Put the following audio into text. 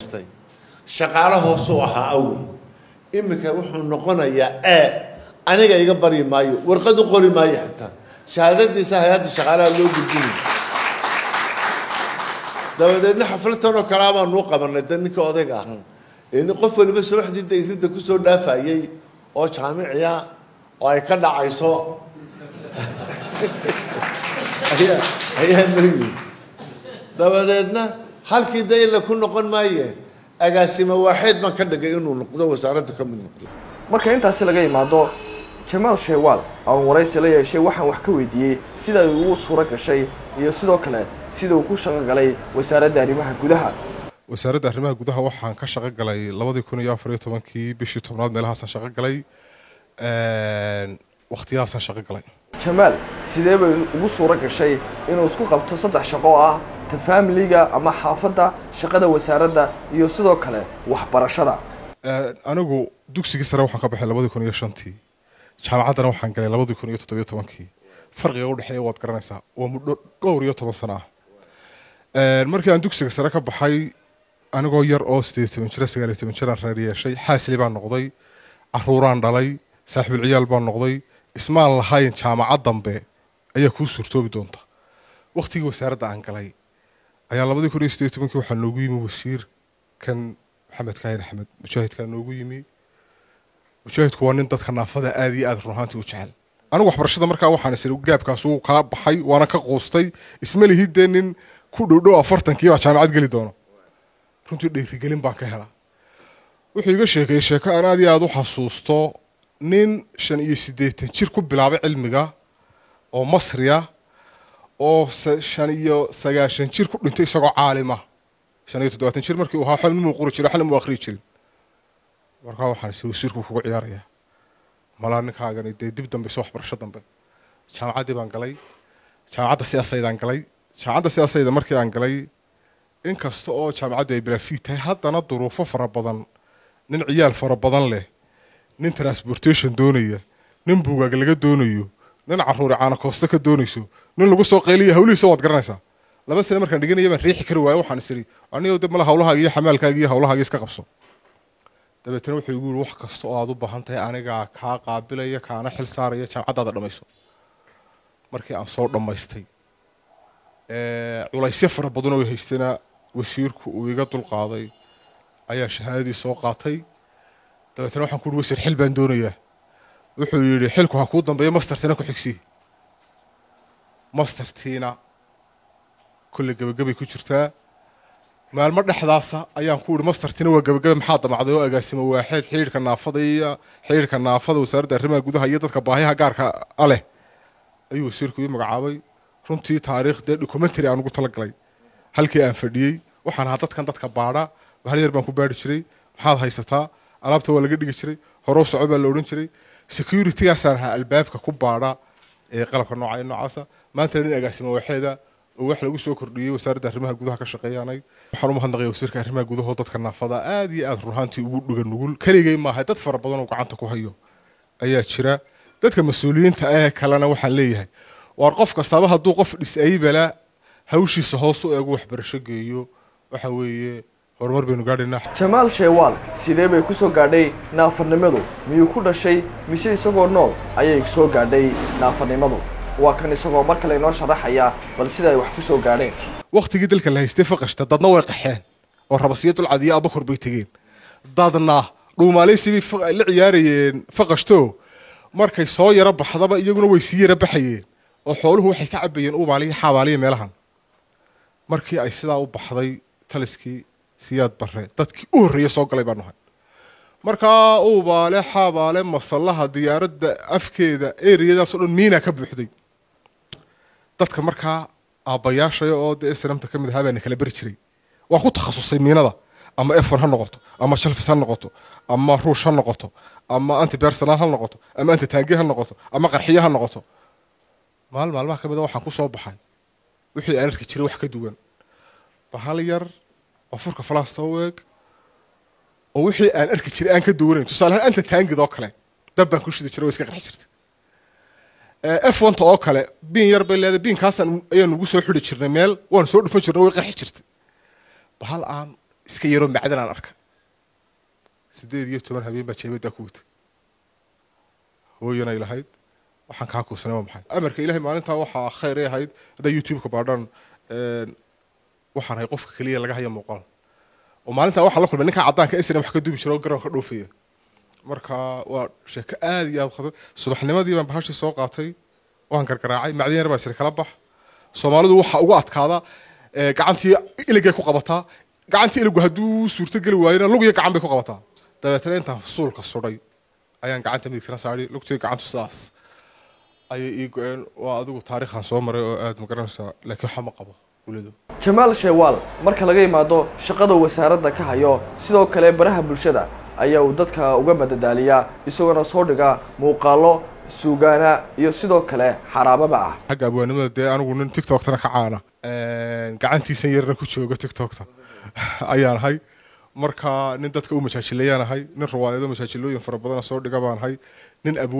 shaqaalo hoosuu ahaa awal iminka wuxuu noqonayaa ee aniga iga baryi maayo warqad u qori maayo xitaa shahaadadiisa hay-adda shaqaalaha loo gudbinay dabadeedna xafladtan oo kalea baanuu qabanay da ninka odayga ahan n qof waliba subaxdii dayridda kusoo dhaafayey oo jaamiciya oo ay ka dhacayso ayaa ayaa noo yimi dabadeedna halkii dayla ku noqon maaye agaasimo waaxeed baan ka dhigay inuu noqdo wasaaradda ka mid noqdo marka intaasi laga imaado jamaal sheewaal aan waraysi la yeeshay waxaan wax ka weydiiyey sida ay ugu suuro gashay iyo sidoo kale sida uu ku shaqo galay wasaaradda arrimaha gudaha wasaaradda arrimaha gudaha waxaan ka shaqo galay labadii kun iyo afar iyo tobankii bishii tobnaad meelahaasaan shaqo galay wakhtiyahaasaan shaqo galay jamaal sidee bay ugu suuro gashay inuu isku qabto saddex shaqo oo ah ta faamiliga ama xaafadda shaqada wasaaradda iyo sidoo kale waxbarashada anigu dugsigii sare waxaan ka baxay labadii kun iyo shantii jaamacaddana waxaan galay labadii kun iyo toddobiyo tobankii farqiga udhexeeya waad garanaysaa waa muddo dhowr iyo toban sano ah markii aan dugsiga sare ka baxay anigoo yar oo sideed toban jira sagaal iyo toban jiraan reer yeeshay xaasli baan noqday caruuraan dhalay saaxiibul ciyaal baan noqday ismaan lahayn jaamacad dambe ayaa kuu suurtoobi doonta waktigii wasaaradda aan galay ayaa labadii kun iyo sideed iyo tobankii waxaa noogu yimi wasiirkan maxamed kaahin axmed mujaahidkaa noogu yimi mujaahidku waa nin dadka naafada aada iyo aada run ahaantii u jecel anigu waxbarashada markaa waxaan isiri gaabkaas uu kala baxay waana ka quustay isma lihid dee nin ku dhowdhow afartankii baa jaamacad geli doono runtii dhiirigelin baan ka helaa wuxuu iga sheekeeyey sheeko aan aad iyo aada u xasuusto nin shan iyo siddeetan jir ku bilaabay cilmiga oo masriya oo shan iyo sagaashan jir ku dhintay isagoo caalima shan iyo toddobaatan jir markii uu ahaa xilmimuu qori jiray xilmimuu akhriyi jirin markaa waxaan isi wasiirku kugu ciyaarayaa malaa ninkaagani dee dib dambayso waxbarasho dambe jaamacaddii baan galay jaamacadda siyaasaydaan galay jaamacadda siyaasayda markii aan galay in kasta oo jaamacaddu ay bilaafiid tahay haddana duruufo fara badan nin ciyaal fara badan leh nin transportation doonaya nin buugaag laga doonayo nin caruuri caana koosta ka doonayso nin lagu soo qayliya hawlihiisa waad garanaysaa laba sane markaan dhiganaya baan riixi kari waayo waxaan is idhi anigo de mala hawlahaaga iyo xamaalkaaga iyo hawlahaaga iska qabso dabeetana wuxuu igu yihi wax kasta oo aada u baahan tahay anigaa kaa qaabilaya kaana xil saaraya jaamacaddaada dhammayso markii aan soo dhammaystay culaysyo fara badan oo haystana wasiirku uu iga dulqaaday ayaa shahaadadii soo qaatay dabeetana waxaan ku uhi wasiir xil baan doonayaa wuxuu yidhi xilku ha kuu dambeeyo mastertiina ku xigsii mastertiina kolle gebagabay ku jirtaa maalmo dhexdaasa ayaan ku ihi mastertiina waa gebagabe maxaa damacday oo agaasimo waaxeed xidhiidhka naafada iyo xidhiidhka naafada wasaaradda arrimaha gudaha iyo dadka baahiyaha gaarka a leh ayuu wasiirku ii magacaabay runtii taariikh dee documentary aan ugu talagalay halkii aan fadhiyey waxaan ahaa dadkan dadka baadha hal yar baan ku baadhi jiray maxaad haysataa alaabta waa laga dhigi jiray horow soco baa la odhan jiray securitygaasaan ahaa albaabka ku baadha ee qalabka nooca noocaasa maanta nin agaasimo waaxeeda oo wax lagu soo kordhiyey wasaaradda arrimaha gudaha ka shaqeeyaanay waxaan u mahadnaqaya wasiirka arrimaha gudaha oo dadka naafada aada iyo aada runaantii ugu dhuga nugul keligay maaha dad fara badan oo gacanta ku hayo ayaa jira dadka mas-uuliyiinta ee kalena waxaan leeyahay waar qof kastaba hadduu qof dhisaybala hawshiisa hoos u eegu waxbarasho geeyo waxa weeye horumar baynu gaadhaynaa jamaal sheewaal sidee bay ku soo gaadhay naafarnimadu miyuu ku dhashay mise isagoo nool ayay soo gaadhay naafarnimadu waa kan isagoo mar kale inoo sharaxaya bal sida ay wax ku soo gaadheen wakhtigii dalka la haystay faqashta dadna way qaxeen oo rabasiyo dulcad iyo abakor bay tegeen dadna dhuumaalaysi bay la ciyaarayeen faqashto markay soo yaro baxdaba iyaguna way sii yaro baxayeen oo xooluhu waxay ka cabayeen ubaaliyo xaabaaliya meelahan markii ay sidaa u baxday taliskii siyaad bare dadkii u horreeya soo galay baanu ahay markaa uubaale xaabaale masallaha diyaaradda afkeeda eriyadaasoo dhan miina ka buuxday dadka markaa aabbayaashaya oo dee snamta ka mid ahaa baana kala beri jiray waan ku takhasusay miinada ama efon ha noqoto ama shalfis ha noqoto ama ruush ha noqoto ama anti bersonal ha noqoto ama anti taangi ha noqoto ama qarxiye ha noqoto maal maalmaha ka mid a waxaan ku soo baxay wixii aan arki jiray wax ka duwan bahal yar oo furka falaasta u eeg oo wixii aan arki jiray aan ka duwanayn tusaalehaan anta taangid oo kale dab baan ku shidi jiray oo iska qarxi jirtay f onta oo kale biin yar bay leedahay biinkaasaan ayaan ugu soo xidhi jirnay meel waan soo dhufan jirnay way qarxi jirtay bahal aan iska yaroo macdan aan arka sideed iyo toban habeen baa jeebaddaa ku watay hooyanay lahayd waxaan kaa kuusanay waa maxay amarka ilaahay maalintaa waxaa khayr ay ahayd haddaa youtube-ka baadhaan waxaan ahay qofka keliya laga haya muuqaal oo maalintaa waxaan la kulmay ninkaa caddaanka isna wax ka duubi jira oo garoonka dhoofaya marka waa sheeko aada iyo aada khatar subaxnimadii baan bahashii soo qaatay waan gargaraacay macdin yar baa isri kala bax soomaalidu waxaa ugu adkaada gacantii iligay ku qabataa gacantii iligu hadduu suurto geli waayona lug iyo gacan bay ku qabataa dabeetana intaan suulka sudhay ayaan gacanta midigtana saadhay lugtii gacantu sidaas ayay ii go-een waa adigu taariikhan soo maray oo aada ma garanaysaa laakiin waxa ma qabo welido jamaal sheewaal marka laga yimaado shaqada wasaaradda ka hayo sidoo kale baraha bulshada ayaa uu dadka uga madadaaliyaa isagoona soo dhiga muuqaalo suugaana iyo sidoo kale xaraababa ah xagga abwaanimada dee anigu nin tiktoktana ka caana gacantiisan yarna ku jooga tiktokta ayaan ahay marka nin dadka u majaajilayaan ahay nin riwaayado majaajilooyin fara badana soo dhiga baan ahay nin